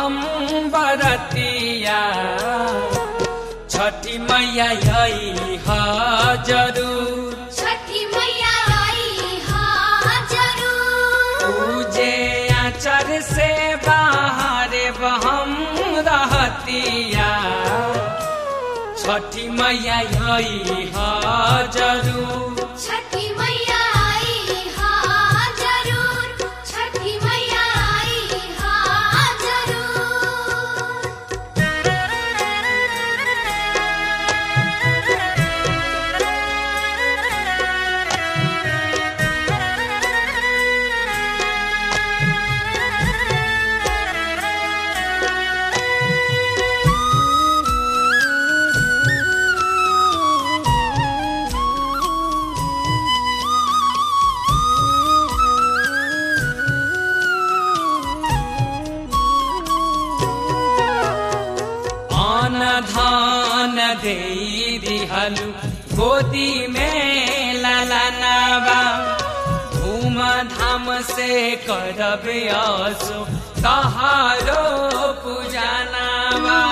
हम बरतिया छठी मैया यही जरूर छठी मैया आई हाँ जरूर पूजे आचर से बाहर हम रहतिया छठी मैया यही जरूर छठी मैया आई हाँ जरूर छठी मैया आई हाँ जरूर आन धान दे दिहलु गोदी में ललनावा धूम धाम से करब असो तहारो पूजनावा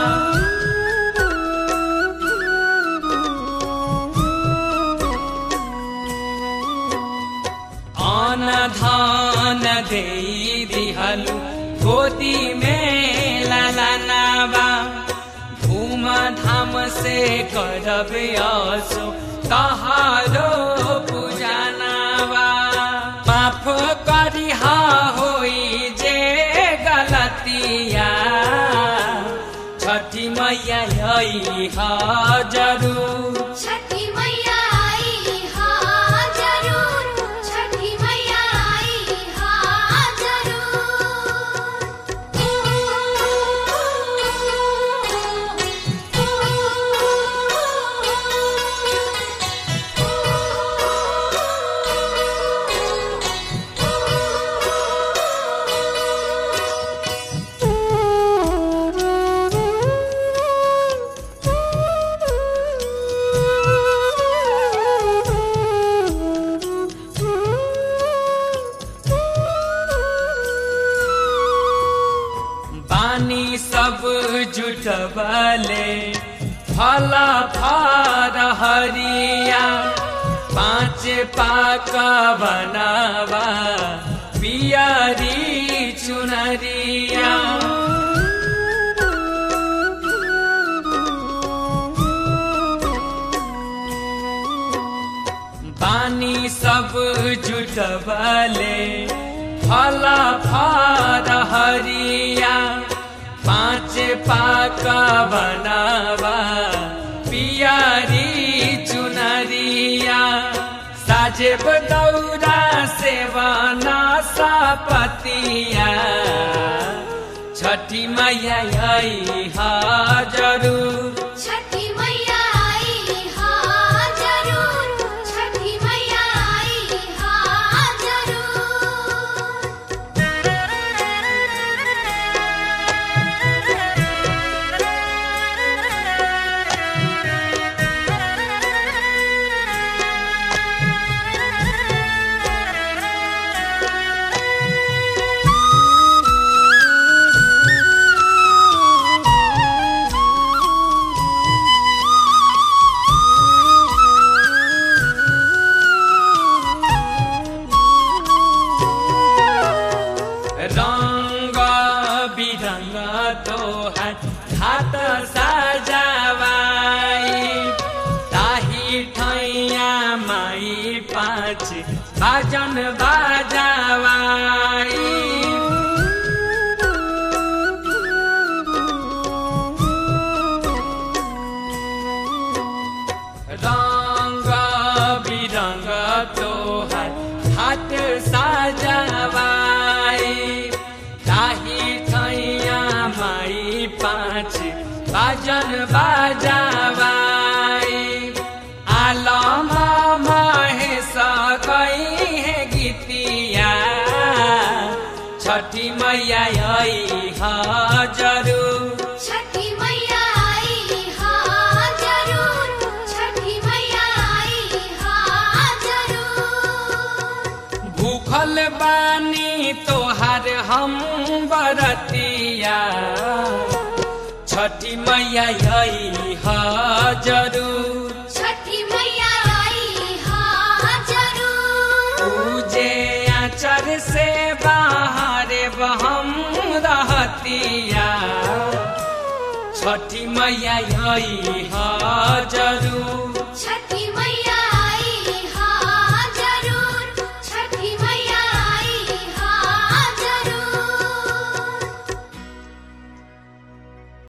आन धान दे दिहलु गोदी में ललनावा धूम धाम से करब असो तहारो पूजनावा माफ करिहा होई जे गलतिया छठी मैया यही जरूर छठी मैया आई हाँ जरूर छठी मैया आई हाँ बानी सब जुटबले फला फार हरिया पाँच पाक बनावा पियरी चुनरिया बानी सब जुटबले फला फार हरिया पाँच पाक बनावा पियरी चुनरिया साजेब दौरा सेवना सपतिया छठी मैया यही जरूर छठी मैया आई हाँ जरूर छठी मैया आई हाँ जरूर रंग बिरंग तो है हाथ सजावाई ताही ठैया माई पाँच बाजन बाजावाई रंग बिरंग तो है हाथ सजावाई ताही छैया माई पाँच बाजन बाजावाई आलम महेश गई है गीतिया छठी मैया यही जरूर छठी मैया आई हाँ जरूर छठी मैया आई हाँ जरूर भूख भूखल बानी तोहार हम बरतिया छठी मैया यही ह जरूर छठी मैया आई हा जरूर पूजे आचर से बाहर हम रहतिया छठी मैया यही ह जरूर